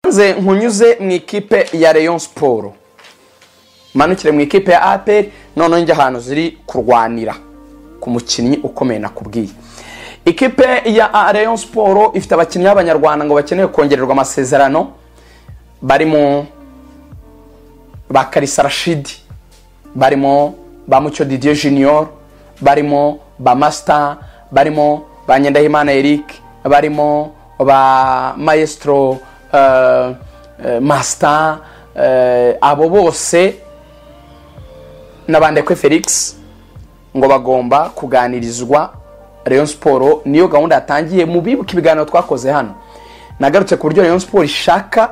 nze nkunyuze mu ikipe ya Rayon siporo manukire mu ikipe ya aperi noneho njya ahantu ziri kurwanira ku mukinnyi ukomeye nakubwiye ikipe ya Rayon siporo ifite abakinnyi b'abanyarwanda ngo bakeneye kongererwa amasezerano barimo ba karisa rashidi barimo ba mucyo didier junior barimo ba masita barimo ba nyendahimana eric barimo ba mayesitoro masita abo bose n'abandekwe felix ngo bagomba kuganirizwa Rayon siporo niyo gahunda yatangiye mu bibuka ibiganiro twakoze hano nagarutse ku buryo Rayon siporo ishaka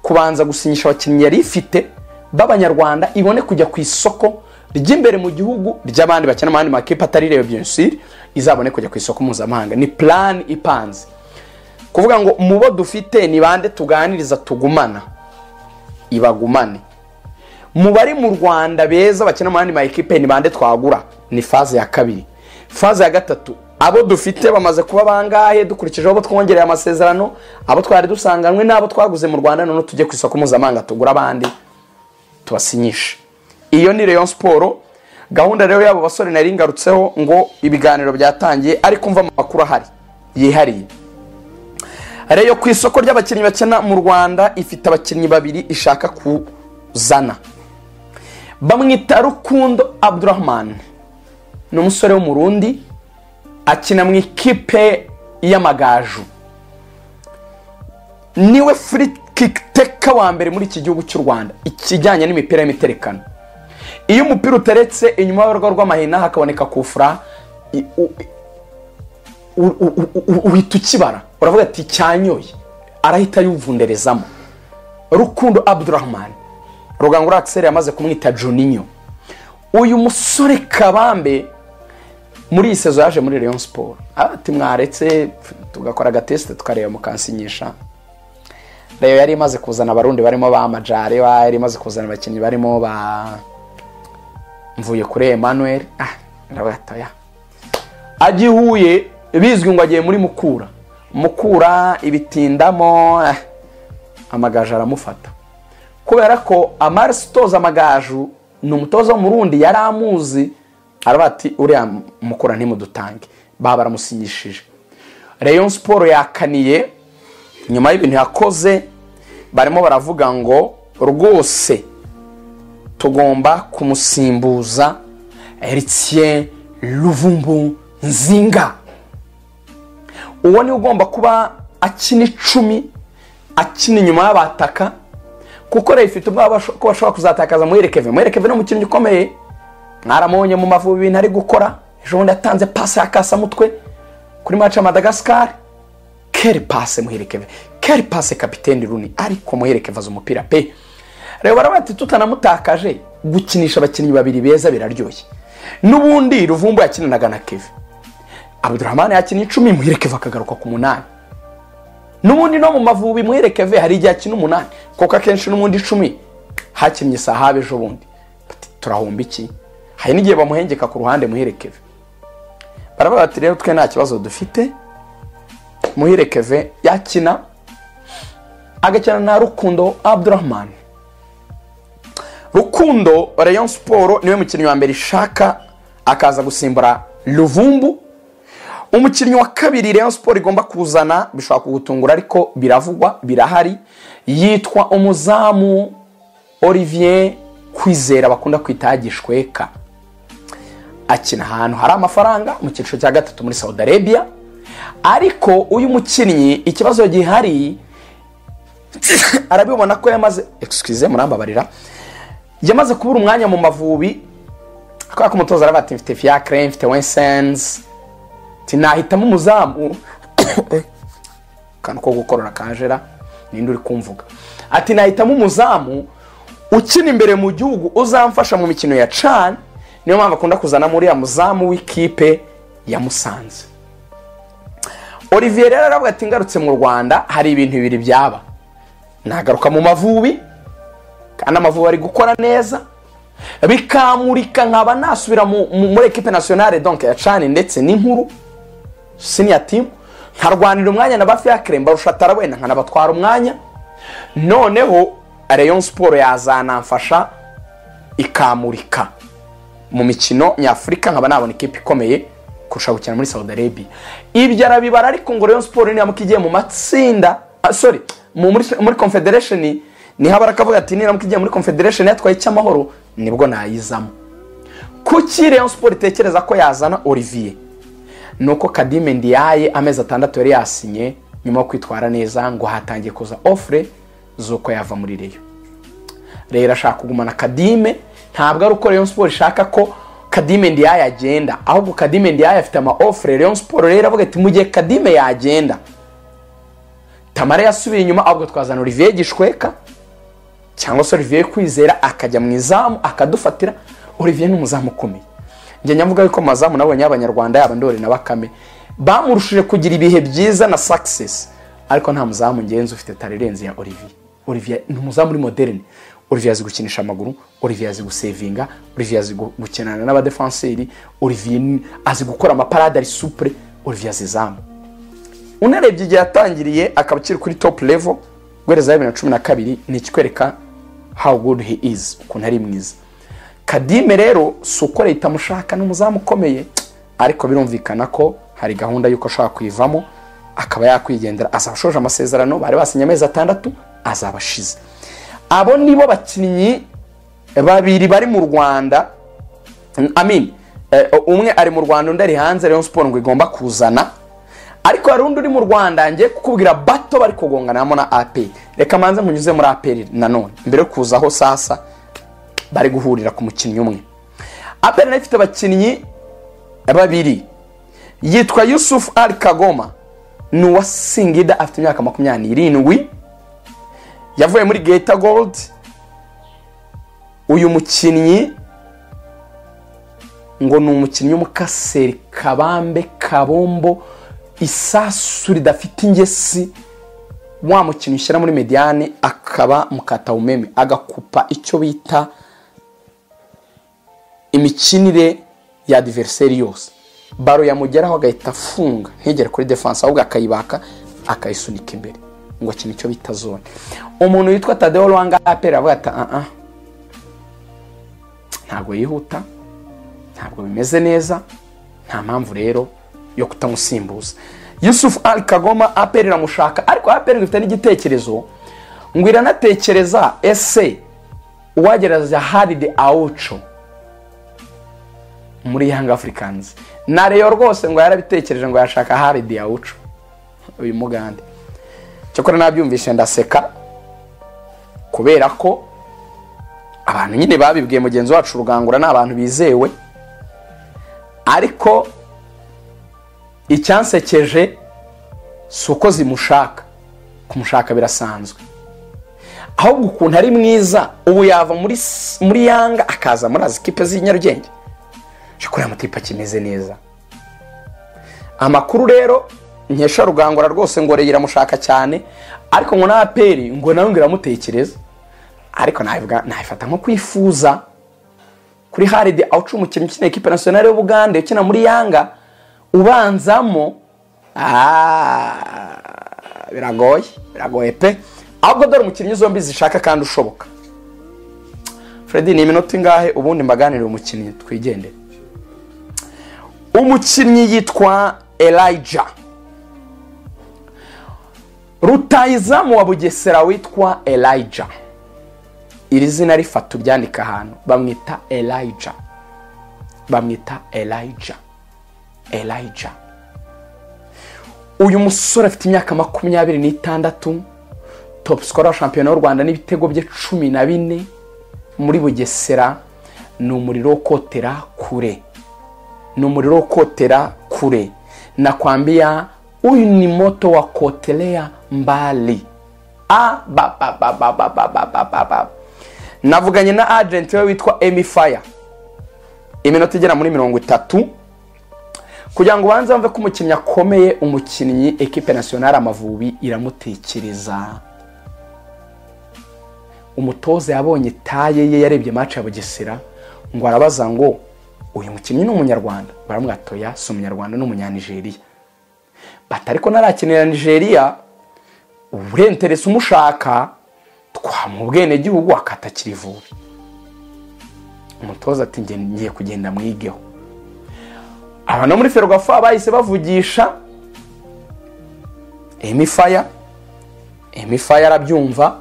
kubanza gusinyisha abakinnyi yari ifite b'abanyarwanda ibone kujya ku isoko ry'imbere mu gihugu ry'abandi bakina mu yandi makipe atari rero byinshi izabone kujya ku isoko mpuzamahanga ni plan ipanze kuvuga ngo mu bo dufite ni bande tuganiriza tugumana ibagumane mu bari mu rwanda beza bakina mu yandi makipe ni bande twagura ni faze ya kabiri faze ya gatatu abo dufite bamaze kuba bangahe dukurikije abo twongereye amasezerano abo twari dusanganywe n'abo twaguze mu rwanda noneho tujye ku isoko mpuzamahanga tugura abandi tubasinyishe iyo ni Rayon siporo gahunda rero y'abo basore nari ngarutseho ngo ibiganiro byatangiye ariko mva amakuru ahari yihariye reyo ku isoko ry'abakinnyi bakina mu rwanda ifite abakinnyi babiri ishaka kuzana bamwita rukundo abdurahman ni umusore w'umurundi akina mu ikipe y'amagaju niwe furi teka wa mbere muri iki gihugu cy'u rwanda ikijyanye n'imipira y'imiterekano iyo umupira uteretse inyuma y'urugo rw'amahina hakaboneka kufura uhita ukibara uravuga ati cyanyoye arahita yuvunderezamo rukundo abdurahman rugangura akiseri yamaze kumwita juninyo uyu musore kabambe muri iyi sezo yaje muri Rayon siporo ati mwaretse tugakora agatesite tukareba mukansinyisha reyo yari imaze kuzana abarundi barimo ba majari yari imaze kuzana abakinnyi barimo ba mvuye kuri Emmanuel ah ndabatoya agihuye bizwi ngo agiye muri mukura mukura ibitindamo amagaju aramufata kubera ko amarisi utoza amagaju ni umutoza w'umurundi yari amuzi ati uriya mukura ntimudutange baba baramusinyishije reyo siporo yakaniye nyuma y'ibintu yakoze barimo baravuga ngo rwose tugomba kumusimbuza eritiye ruvumbu nzinga uwo niwe ugomba kuba akina icumi akina inyuma y'abataka kuko rero ifite ubwoba ko bashobora kuzatakaza muherekeve muherekeve ni umukinnyi ukomeye mwaramubonye mu mavubi ibintu ari gukora ejo bundi yatanze pasi ya kasamutwe kuri mace madagascar keri pase muherekeve keri pase kapiteni runi ariko muherekeve azi umupira pe reba barabati tutanamutakaje gukinisha abakinnyi babiri beza biraryoshye n'ubundi ruvumbu yakinanaga na keve abudurahmani yakinnye icumi muherekeve akagaruka ku munani n'ubundi no mu mavubi muherekeve hari igihe akina umunani kuko akenshi n'ubundi icumi hakinnye sahabe ejo bundi turahomba iki hari n'igihe bamuhengeka ku ruhande muherekeve baravuga bati rero twe nta kibazo dufite muherekeve yakina agakina na rukundo abudurahmani rukundo Rayon siporo niwe mukinnyi wa mbere ishaka akaza gusimbura ruvumbu umukinnyi wa kabiri Rayon siporo igomba kuzana bishobora kugutungura ariko biravugwa birahari yitwa umuzamu Olivier kwizera bakunda kwita gishweka akina ahantu hari amafaranga mu cyiciro cya gatatu muri saudi arabia ariko uyu mukinnyi ikibazo gihari arabibona ko yamaze excuse murambabarira yamaze kubura umwanya mu mavubi kubera ko umutoza araba ati mfite fiyakire mfite wensenzi nahitamo umuzamu akantu ko gukorora kajera ninde uri kumvuga ati nahitamo umuzamu ukina imbere mu gihugu uzamfasha mu mikino ya cani niyo mpamvu akunda kuzana muri ya muzamu w'ikipe ya musanze olivier rero aravuga ati ngarutse mu rwanda hari ibintu bibiri byaba nagaruka mu mavubi kandi amavubi ari gukora neza bikamurika nkaba nasubira muri ekipe nasiyonale donke ya cani ndetse n'inkuru siniya timu nkarwanira umwanya na ba fiyakire mbarusha tarawenda nkanabatwara umwanya noneho Rayon siporo yazanamfasha ikamurika mu mikino nyafurika nkaba nabona ikipe ikomeye kurusha gukina muri saudi arabia ibyo arabibara ariko ngo Rayon siporo niramuka igiye mu matsinda ah, sorry mu- muri muri confederation niho abara akavuga ati niramuka igiye muri confederation yatwaye icy'amahoro nibwo nayizamo kuki Rayon siporo itekereza ko yazana olivier nuko kadime ndiyaye amezi atandatu yari yasinye nyuma yo kwitwara neza ngo hatangiye kuza ofure z'uko yava muri reyo rero ashaka kugumana kadime ntabwo ari uko Rayon Sport ishaka ko kadime ndiyaye agenda ahubwo kadime ndiyaye afite ama ofure Rayon Sport rero avuga ati mu gihe kadime yagenda tamara yasubiye inyuma ahubwo twazana olivier gishweka cyangwa se olivier kwizera akajya mu izamu akadufatira olivier ni umuzamu ukomeye njya nyavuga yuko mu mazamu nabonye abanyarwanda yaba ndori na bakame bamurushije kugira ibihe byiza na success ariko nta muzamu ngenzi ufite tare irenze ya olivier olivier ni umuzamu uri moderne olivier azi gukinisha amaguru olivier azi gusevinga olivier azi gu- gukinana n'abadefanseri olivier ni- azi gukora amaparade ari supure olivier azi izamu unarebye igihe yatangiriye akaba akiri kuri top level guhereza bibiri na cumi na kabiri ni ikikwereka how good he is ukuntu ari mwiza kadime rero si uko leta amushaka ni umuzamu ukomeye ariko birumvikana ko hari gahunda y'uko ashobora kuyivamo akaba yakwigendera azaba ashoje amasezerano bari basinye amezi atandatu azaba ashize abo nibo bakinnyi babiri bari mu rwanda amin umwe ari mu rwanda undi ari hanze rayon siporo ngo igomba kuzana ariko hari undi uri mu rwanda ngiye kukubwira bato bari kugonganamo na aperi reka manze munyuze muri aperi nanone mbere yo kuzaho sasa bari guhurira ku mukinnyi umwe aperi nayo ifite abakinnyi babiri yitwa yusufu ari kagoma ni uwa singida afite imyaka makumyabiri n'irindwi yavuye muri geta gold uyu mukinnyi ngo ni umukinnyi w'umukaseri kabambe kabombo isasu ridafite ingesi wa mukinnyi ushyira muri mediyane akaba mukatawumeme agakupa icyo bita imikinire ya diveriseri yose baro yamugeraho agahita afunga ntigere kuri defanse ahubwo akayibaka akayisunika imbere ngo akina icyo bita zone umuntu witwa tadeo rwanga apera avuga ati "Ah, ah, ntabwo yihuta ntabwo bimeze neza nta mpamvu rero yo kutamusimbuza yusufu ari kagoma aperi iramushaka ariko aperi ngo ifite n'igitekerezo ngo iranatekereza ese uwagerageza haride awuco muri yanga afurikanzi na reyo rwose ngo yarabitekereje ngo yashaka haride awuco uyu mugande cyakora nabyumvise ndaseka kubera ko abantu nyine babibwiye mugenzi wacu rugangura ni abantu bizewe ariko icyansekeje si uko zimushaka kumushaka birasanzwe ahubwo ukuntu ari mwiza ubu yava muri, s- muri yanga akaza muri azi kipe z'i nyarugenge kuri aya matipe akimeze neza amakuru rero nkesha rugangura rwose ngo rero iramushaka cyane ariko ngo na aperi ngo nawe ngo iramutekereza ariko nabivuga- nabifata nko kwifuza kuri haride awuca umukinnyi ukina ekipe nasiyonari y'ubugande ukina muri yanga ubanzamo ah, biragoye biragoye pe ahubwo dore umukinnyi zombi zishaka kandi ushoboka Freddy ni iminota ingahe ubundi mbaganirire umukinnyi twigendere umukinnyi yitwa Elijah rutayizamu wa bugesera witwa Elijah iri zina rifata uryandika ahantu bamwita Elijah bamwita Elijah Elijah uyu musore afite imyaka makumyabiri n'itandatu top scorer wa shampiyona y'u Rwanda n'ibitego bye cumi na bine muri Bugesera ni umuriro wo kotera kure ni umuriro wo kotera kure nakwambia huyu ni moto wa kotelea mbali Ah, ba, ba, ba, ba, ba, ba, ba, ba, ba, ba. navuganye na agenti we witwa emi faya iminota igera muri mirongo itatu kugira ngo ubanze wumve ko umukinnyi akomeye umukinnyi ekipe nasiyonari amavubi iramutekereza umutoza yabonye taye ye yarebye match ya bugesera ngo arabaza ngo uyu mukinnyi ni umunyarwanda baramubwira ati oya si umunyarwanda ni umunyanigeriya bati ariko ntarakinira nigeria uburenterese umushaka twamuha ubwenegihugu akatakira ivubi umutoza ati "Nge- ngiye kugenda mwigeho abantu bo muri ferwafa bahise bavugisha emifaya emifaya arabyumva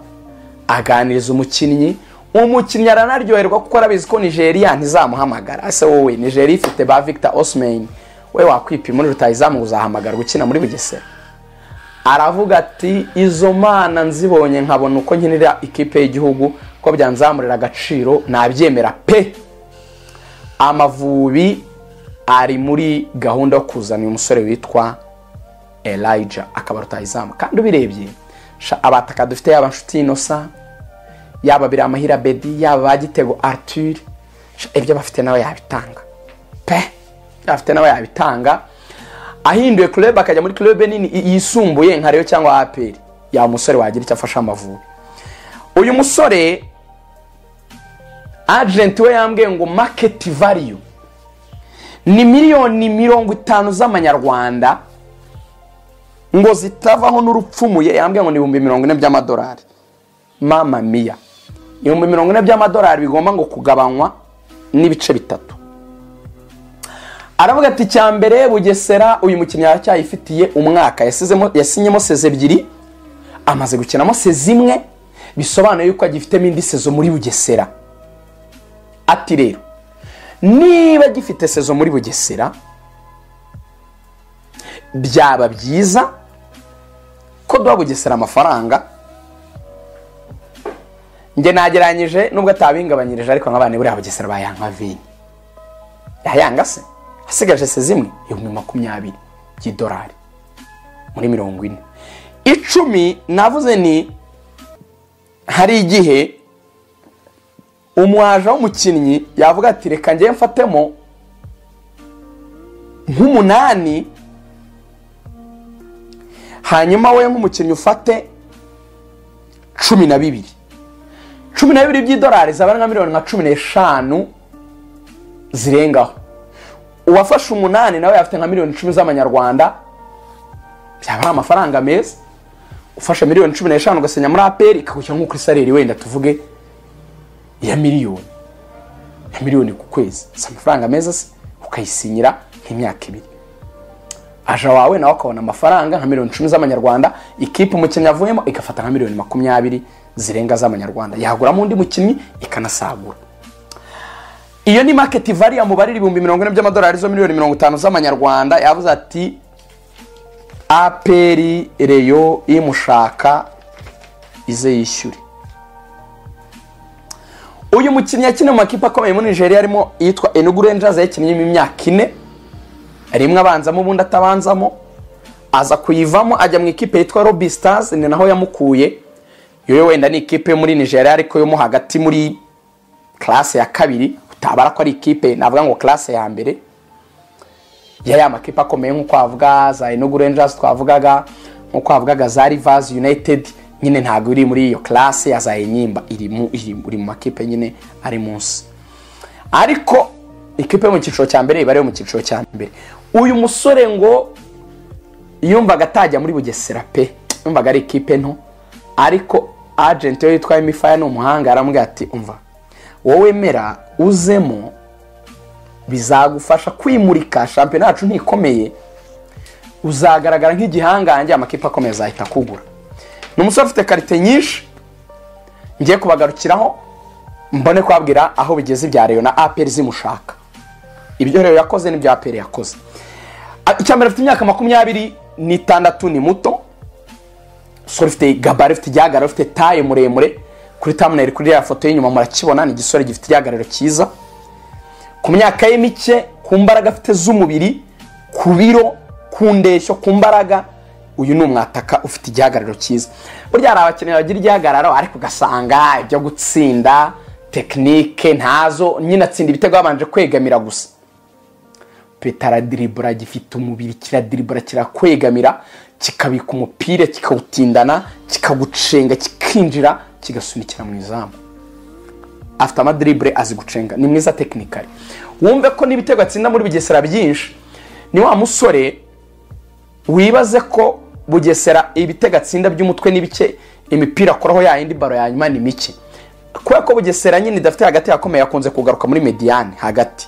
aganiriza umukinnyi umukinnyi aranaryoherwa kuko arabizi ko nigeria ntizamuhamagara ese wowe nigeria ifite ba victor osman we wakwipima muri rutayizamu uzahamagara gukina muri bugesera aravuga ati izo mana nzibonye nkabona uko nkinira ikipe y'igihugu ko byanzamurira agaciro nabyemera pe amavubi ari muri gahunda yo kuzana uyu musore witwa elijah akaba rutayizamu kandi ubirebye sha, abataka dufite yaba nshuti inosa yaba biramahira bedi yaba ba gitego arthur sha, ibyo abafite nawe yabitanga pe ibyo abafite nawe yabitanga ahinduye club akajya muri club nini i- yisumbuye nka Rayon cyangwa apr yaba umusore wagira icyo afasha amavubi uyu musore agent we yambwiye ngo market value ni miliyoni mirongo itanu z'amanyarwanda ngo zitavaho n'urupfumuye yambwiye ngo ni ibihumbi mirongo ine by'amadolari mama miya ibihumbi mirongo ine by'amadolari bigomba ngo kugabanywa n'ibice bitatu aravuga ati icya mbere bugesera uyu mukinnyi aracyayifitiye umwaka yasizemo- yasinyemo seze ebyiri amaze gukinamo seze imwe bisobanuye yuko agifitemo indi sezo muri bugesera ati rero niba gifite sezo muri bugesera byaba byiza ko duha bugesera amafaranga njye nagereranyije nubwo atabingabanyirije ariko nk'abana buriya bugesera bayanka vini yayanga se asigaje se zimwe ibihumbi makumyabiri by'idolari muri mirongo ine icumi navuze ni hari igihe umwaja w'umukinnyi yavuga ati reka njye mfatemo nk'umunani hanyuma we nk'umukinnyi ufate cumi na bibiri cumi na bibiri by'idolari zaba ari nka miliyoni nka cumi n'eshanu zirengaho uwafashe umunani nawe afite nka miliyoni icumi z'amanyarwanda byaba ari amafaranga meza ufashe miliyoni cumi n'eshanu ugasenya muri aperi ikagushyira nko kuri sareri wenda tuvuge ya miliyoni ya miliyoni ku kwezi si amafaranga meza se ukayisinyira nk'imyaka ibiri aja wawe nawe akabona amafaranga nka miliyoni icumi z'amanyarwanda ikipe umukinnyi avuyemo igafata nka miliyoni makumyabiri zirenga z'amanyarwanda yaguramo undi mukinnyi ikanasagura iyo ni market value mubarira ibihumbi mirongo ine by'amadolari zo miliyoni mirongo itanu z'amanyarwanda yavuze ati aperi reyo imushaka ize yishyure uyu mukinnyi yakiniye mu makipe akomeye muri nigeria arimo yitwa enugu rangers yayikinnyemo imyaka ine rimwe abanzamo ubundi atabanzamo aza kuyivamo ajya mu ikipe yitwa robi stars ni naho yamukuye yoyo wenda ni ikipe yo muri nigeria ariko yo mo hagati muri classe ya kabiri utabara ko ari ikipe navuga ngo classe ya mbere ya ya makipe akomeye nk'uko wavuga za Enugu Rangers twavugaga nk'uko wavugaga za Rivers United nyine ntabwo iri muri iyo classe ya za Enyimba iri mu iri uri mu makipe nyine ari munsi ariko ikipe yo mu cyiciro cya mbere iba ariyo mu cyiciro cya mbere uyu musore ngo yumvaga atajya muri bugesera pe yumvaga ari ikipe nto ariko agenti we yitwa emifaya ni umuhanga aramubwira ati umva wowe mera uzemo bizagufasha kwimurika shampiyona yacu ntikomeye uzagaragara nk'igihangange amakipe akomeye azahita akugura ni umusore ufite karite nyinshi ngiye kubagarukiraho mbone kubabwira aho bigeze ibya reyo na aperi zimushaka ibyo reyo yakoze n'ibyo aperi yakoze Ah, icya mbere afite imyaka makumyabiri n'itandatu ni muto umusore ufite gabari ufite igihagararo ufite taye muremure kuri tamuneri kuri ya foto y'inyuma murakibona ni igisore gifite igihagararo cyiza ku myaka ye mike ku mbaraga afite z'umubiri ku biro ku ndeshyo ku mbaraga uyu ni umwataka ufite igihagararo cyiza burya hari abakinnyi bagira igihagararo ariko ugasanga ibyo gutsinda tekinike ntazo nyine atsinda ibitego babanje kwegamira gusa petaradiribura gifite umubiri kiradiribura kirakwegamira kikabika umupira kikawutindana kikagucenga kikinjira kigasunikira mu izamu afite amadiribure azi gucenga ni mwiza tekinikari wumve ko n'ibitego atsinda muri bugesera byinshi ni wa musore wibaze ko bugesera ibitegatsinda by'umutwe ni bike imipira akoraho ya yindi baro ya nyuma ni mike kubera ko bugesera nyine idafite hagati hakomeye akunze kugaruka muri mediyane hagati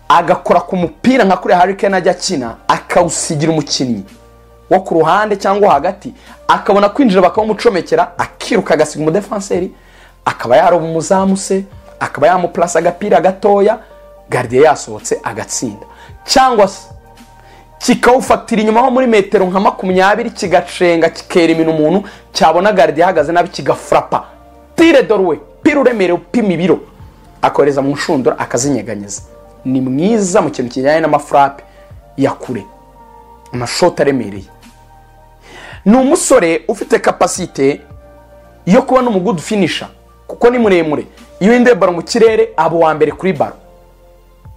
agakora ku mupira nka kuriya harikeni ajya akina akawusigira umukinnyi wo ku ruhande cyangwa hagati akabona kwinjira bakawumucomekera akiruka agasiga umudefanseri akaba yaroba umuzamu se akaba yamupurasa agapira gatoya garidiye yasohotse agatsinda cyangwa se kikawufatira inyuma ho muri metero nka makumyabiri kigacenga kikera imino umuntu cyabona garidiye ahagaze nabi kigafurapa tire doruwe pira uremerewe upima ibiro akohereza mu nshundura akazinyeganyeza ni mwiza mu kintu kijyanye n'amafurape ya kure amashoti aremereye ni umusore ufite kapasite yo kuba n'umugudu finisha kuko ni muremure iyo windeye baro mu kirere aba uwa mbere kuri baro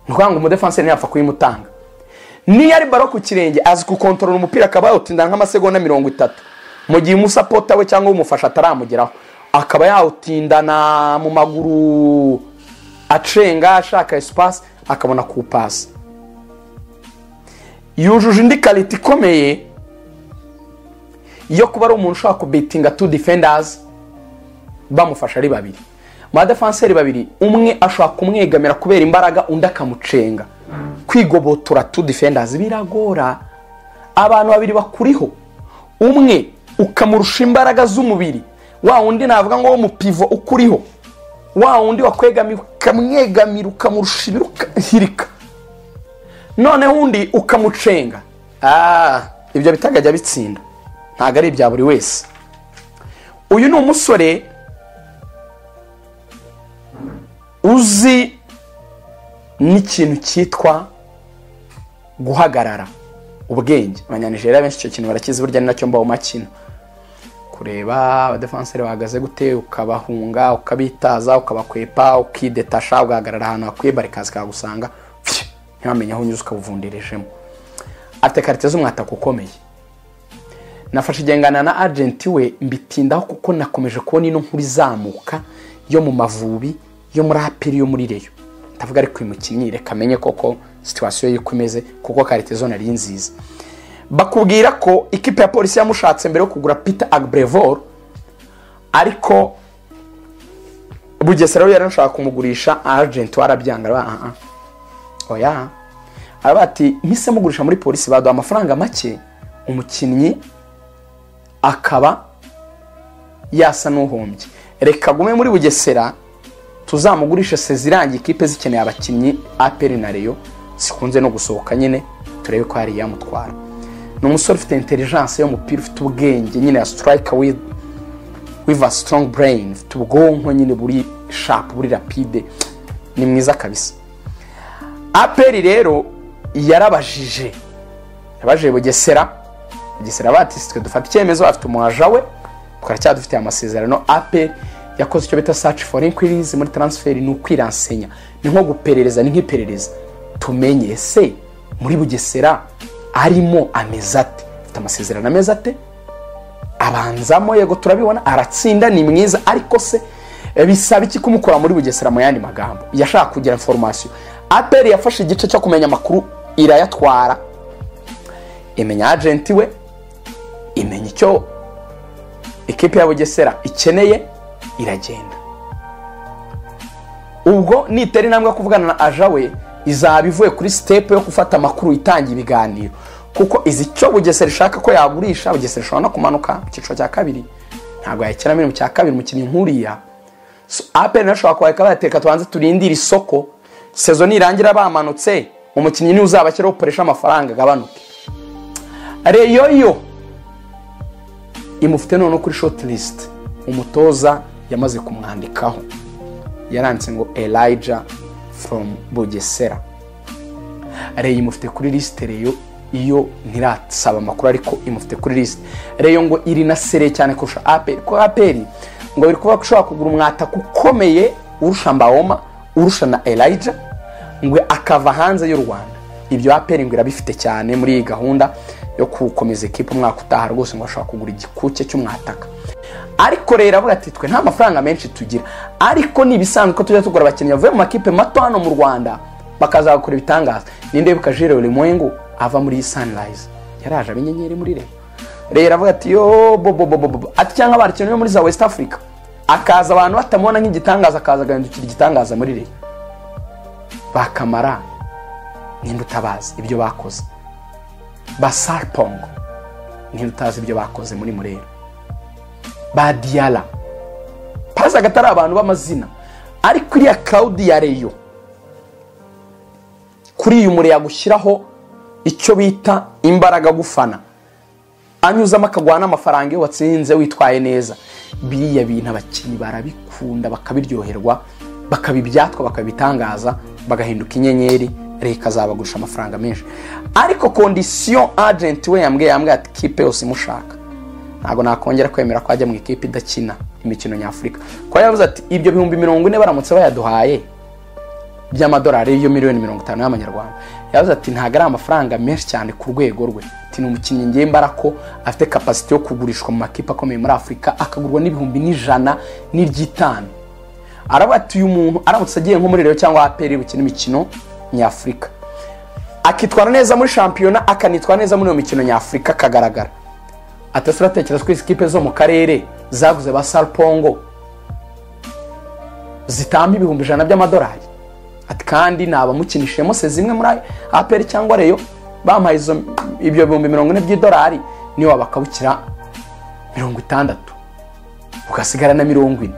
ni ukuvuga ngo umudefanse ntiyapfa kuyimutanga niyo ari baro ku kirenge azi gukontorora umupira akaba yawutinda nk'amasegonda mirongo itatu mu gihe umusapota we cyangwa umufasha ataramugeraho akaba yawutindana mu maguru acenga ashaka esipasi akabona kuwupasa yujuje indi karita ikomeye yo kuba ari umuntu ushobora kubetinga tu defendazi bamufasha ari babiri amadefanseri babiri umwe ashobora kumwegamira kubera imbaraga undi akamucenga kwigobotora tu defendazi biragora abantu babiri bakuriho umwe ukamurusha imbaraga z'umubiri wa wundi navuga ngo wo mu pivo ukuriho wa wundi wakwegamiye ukamwegamira ukamurusha ibiro ukahirika noneho undi ukamucenga ibyo bitajya bitsinda ntabwo ari ibya buri wese uyu ni umusore uzi n'ikintu cyitwa guhagarara ubwenge abanyanijeriya benshi icyo kintu barakizi burya ni nacyo mbaho makino kureba abadefanseri bahagaze gute ukabahunga ukabitaza ukabakwepa ukidetasha ugahagarara ahantu hakwiye barikazi kagusanga ntibamenye aho unyuze ukabuvundirejemo afite karite z'umwataka ukomeye nafashe igengana na agenti we mbitindaho kuko nakomeje kubona ino nkuru izamuka yo mu mavubi yo muri aperi yo muri reyo ndavuga ariko uyu mukinnyi reka amenye koko situwasiyo ye uko imeze kuko karite zo nari nziza bakubwira ko ikipe ya polisi yamushatse mbere yo kugura pita agburevor ariko bugesera we yari ashaka kumugurisha agenti warabyanga arabaha oya araba ati mpise mugurisha muri polisi baduha amafaranga make umukinnyi akaba yasa n'uhombye reka agume muri bugesera tuzamugurishe sezirangiye ikipe zikeneye abakinnyi aperi na reyo zikunze no gusohoka nyine turebe ko hari iyamutwara ni umusore ufite intelligence y'umupira ufite ubwenge nyine ya sitirayika wiva a strong brain ufite ubwonko nyine buri shapu buri rapide ni mwiza kabisa aperi rero yarabajije yabajije bugesera bugesera batisi twe dufata icyemezo afite umuhaja we twaracyadufitiye amasezerano aperi yakoze icyo bita saci foru inkwirizi muri taransiferi ni ukwiransenya ni nko guperereza ni nk'iperereza tumenye ese muri bugesera arimo ameze ate afite amasezerano ameze ate abanzamo yego turabibona aratsinda ni mwiza ariko se bisaba iki kumukora muri bugesera mu yandi magambo yashaka kugira inforomasiyo aperi yafashe igice cyo kumenya amakuru irayatwara imenya agenti we imenya icyo ikipe ya bugesera ikeneye iragenda ubwo nitera intambwe yo kuvugana na aja we izaba ivuye kuri sitepu yo gufata amakuru itanga ibiganiro kuko izi icyo bugesera ishaka ko yagurisha bugesera ishobora no kumanuka mu cyiciro cya kabiri ntabwo yayikenamo mu cya kabiri umukinnyi nkuriya aperi nawe ashobora kuba bayateka tubanze turindire isoko sezo nirangira bamanutse umukinnyi niwe uzaba akiriho ukoresha amafaranga agabanuke reyo yo imufite noneho kuri shoti lisite umutoza yamaze kumwandikaho yaranditse ngo erayija foromu bugesera reyo imufite kuri lisite reyo iyo ntirasaba amakuru ariko imufite kuri lisite reyo ngo iri na sere cyane kurusha aperi kuko aperi ngo biri kuvuga ko ushobora kugura umwataka ukomeye urusha mbawoma urusha na erayija ngo akava hanze y'u rwanda ibyo aperi ngo irabifite cyane muri iyi gahunda yo gukomeza ikipe umwaka utaha rwose ngo ashobora kugura igikuke cy'umwataka ariko rero avuga ati twe nta mafaranga menshi tugira ariko ni ibisanzwe ko tujya tugura abakinnyi bavuye mu makipe mato hano mu rwanda bakazagakora ibitangaza ninde wibuka jire buri ava muri sanirayizi yaraje abenyenyeri muri rero rero avuga ati yo bobo bobo bobo ati cyangwa barakenewe muri za west africa akaza abantu batamubona nk'igitangaza akaza agahindukira igitangaza muri reyo bakamara ninde utabazi ibyo bakoze ba saripongo ninde utazi ibyo bakoze muri murera ba diyara pazi agatari abantu b'amazina ariko iriya kawudi ya reyo kuri uyu muriro yagushyiraho icyo bita imbaraga gufana anyuzamo akaguha n'amafaranga iyo watsinze witwaye neza biriya bintu abakinnyi barabikunda bakabiryoherwa bakabibyatwa bakabitangaza bagahinduka inyenyeri reka azabagurusha amafaranga menshi ariko kondisiyo ajenti we yambwiye yambwiye ati kipe yose imushaka ntabwo nakongera kwemera ko ajya mu ikipe idakina imikino nyafurika kuko yavuze ati ibyo bihumbi mirongo ine baramutse bayaduhaye by'amadolari yo miliyoni mirongo itanu y'amanyarwanda yavuze ati ntabwo ari amafaranga menshi cyane ku rwego rwe ati ni umukinnyi ngembara ko afite kapasiti yo kugurishwa mu makipe akomeye muri afurika akagurwa n'ibihumbi n'ijana n'iry'itanu aravuga ati uyu muntu aramutse agiye nko muri rero cyangwa aperi bukina imikino nyafurika akitwara neza muri shampiyona akanitwara neza muri iyo mikino nyafurika akagaragara atase uratekereza ko izi kipe zo mu karere zaguze ba saripongo zitamba ibihumbi ijana by'amadolari ati kandi nabamukinishijemo se zimwe muri aperi cyangwa reyo bamuhaye izo ibyo bihumbi mirongo ine by'idolari niyo bakabukira mirongo itandatu ugasigara na mirongo ine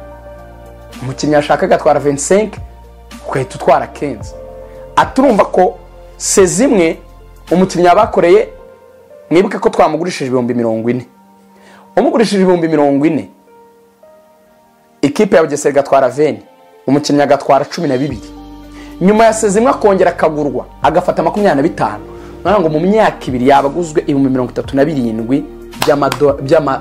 umukinnyi yashaka agatwara ventisenke ugahita utwara kenzi aturumva ko se zimwe umukinnyi yabakoreye mwibuke ko twamugurishije ibihumbi mirongo ine umugurishije ibihumbi mirongo ine ikipe ya bugesera igatwara veni umukinnyi agatwara cumi na bibiri nyuma ya sezimwe akongera akagurwa agafata makumyabiri na bitanu ngo mu myaka ibiri yabaguzwe ibihumbi mirongo itatu na birindwi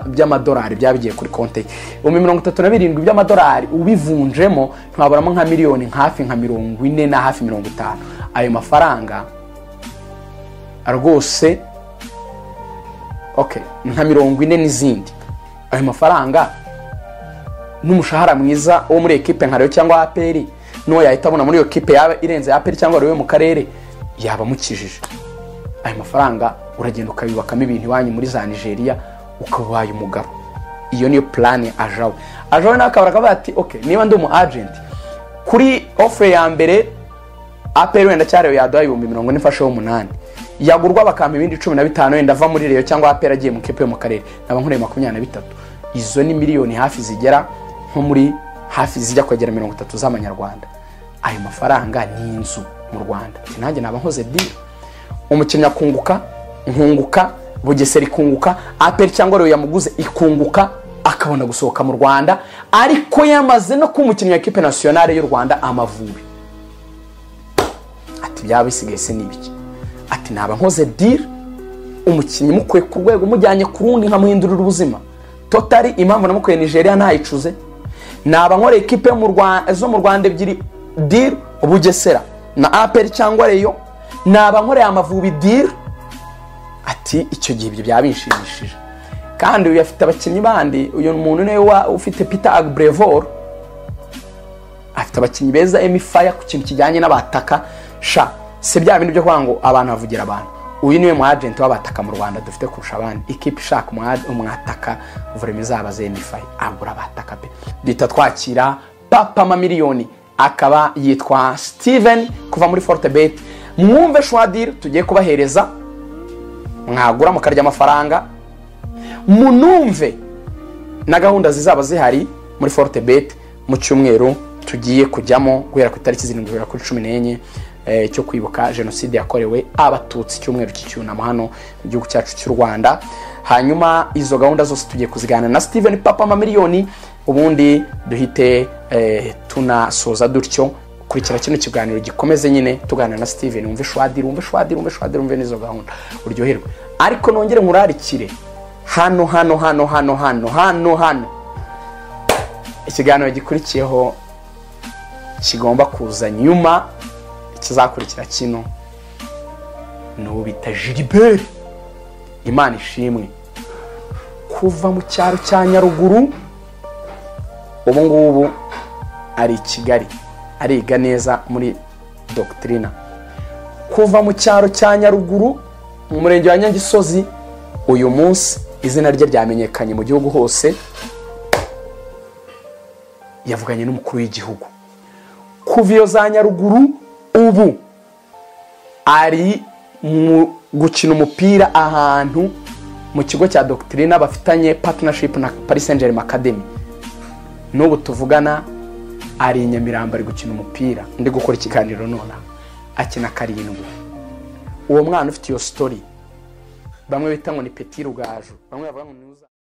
by'amadolari byaba bigiye kuri konti ye ibihumbi mirongo itatu na birindwi by'amadolari ubivunjemo ntiwaburamo nka miliyoni hafi nka mirongo ine na hafi mirongo itanu ayo mafaranga rwose nka mirongo ine n'izindi ayo mafaranga n'umushahara mwiza wo muri ekipe nka reyo cyangwa aperi n'uwo yahita abona muri iyo kipe yaba irenze aperi cyangwa reyo yo mu karere yaba amukijije ayo mafaranga uragenda ukayubakamo ibintu iwanyu muri za nigeria ukabaye umugabo iyo niyo purani ajawe ajawe nawe akabara akavuga ati oke niba ndi umu ajenti kuri ofure ya mbere aperi wenda cyariwe yaduha ibihumbi mirongo ine ifashe umunani yagurwa bakampa ibindi cumi na bitanu wenda ava muri reyo cyangwa aperi agiye mu kipe yo mu karere naba nkureye makumyabiri na bitatu izo ni miliyoni hafi zigera nko muri hafi zijya kwegera mirongo itatu z'amanyarwanda ayo mafaranga ni inzu mu rwanda nanjye naba nkoze diri umukinnyi akunguka nkunguka bugesera ikunguka aperi cyangwa reyo yamuguze ikunguka akabona gusohoka mu rwanda ariko yamaze no kuba umukinnyi wa ekipe nasiyonari y'u rwanda amavubi ati byaba bisigaye se n'ibiki ati naba nkoze diri umukinnyi mukuye ku rwego mujyanye ku rundi nkamuhindurira ubuzima totari impamvu namukuye nigeria ntayicuze naba nkora ekipe zo mu rwanda ebyiri diri bugesera na aperi cyangwa reyo naba nkoreye amavubi diri ati icyo gihe ibyo byaba bishimishije kandi uyu afite abakinnyi bandi uyu muntu niwe ufite pita agburevor afite abakinnyi beza emifaya ku kintu kijyanye n'abataka sha si bya bindi byo kuvuga ngo abantu bavugira abantu uyu niwe mu ajenti w'abataka mu rwanda dufite kurusha abandi ikipe ishaka umwataka vurema izabaze emifaya agura abataka pe duhita twakira papa miliyoni akaba yitwa steven kuva muri forutebeti mwumve shwadiri tugiye kubahereza mwagura mukarya amafaranga munumve na gahunda zizaba zihari muri forutebeti mu cyumweru tugiye kujyamo guhera ku itariki zirindwi guhera kuri cumi n'enye cyo kwibuka jenoside yakorewe abatutsi icyumweru cy'icyunamo hano mu gihugu cyacu cy'u rwanda hanyuma izo gahunda zose tugiye kuziganira na steven papa miliyoni ubundi duhite tunasoza dutyo kurikira kino kiganiro gikomeze nyine tuganira na steven wumve shwadiri wumve shwadiri wumve shwadiri wumve n'izo gahunda uryoherwe ariko nongere nkurarikire hano hano hano hano hano hano hano ikiganiro gikurikiyeho kigomba kuza nyuma ikizakurikira kino ni uwo bita jiriberi imana ishimwe kuva mu cyaro cya nyaruguru ubu ngubu ari i kigali ariga neza muri dogitirina kuva mu cyaro cya nyaruguru mu murenge wa nyagisozi uyu munsi izina rye ryamenyekanye mu gihugu hose yavuganye n'umukuru w'igihugu kuva iyo za nyaruguru ubu ari mu gukina umupira ahantu mu kigo cya dogitirina bafitanye patinashipu na parisenjeri makademi n'ubu tuvugana ari i nyamirambo ari gukina umupira ndi gukora ikiganiro nonaha akina karindwi uwo mwana ufite iyo sitori bamwe bita ngo ni peti rugaju bamwe bavuga ngo ni uza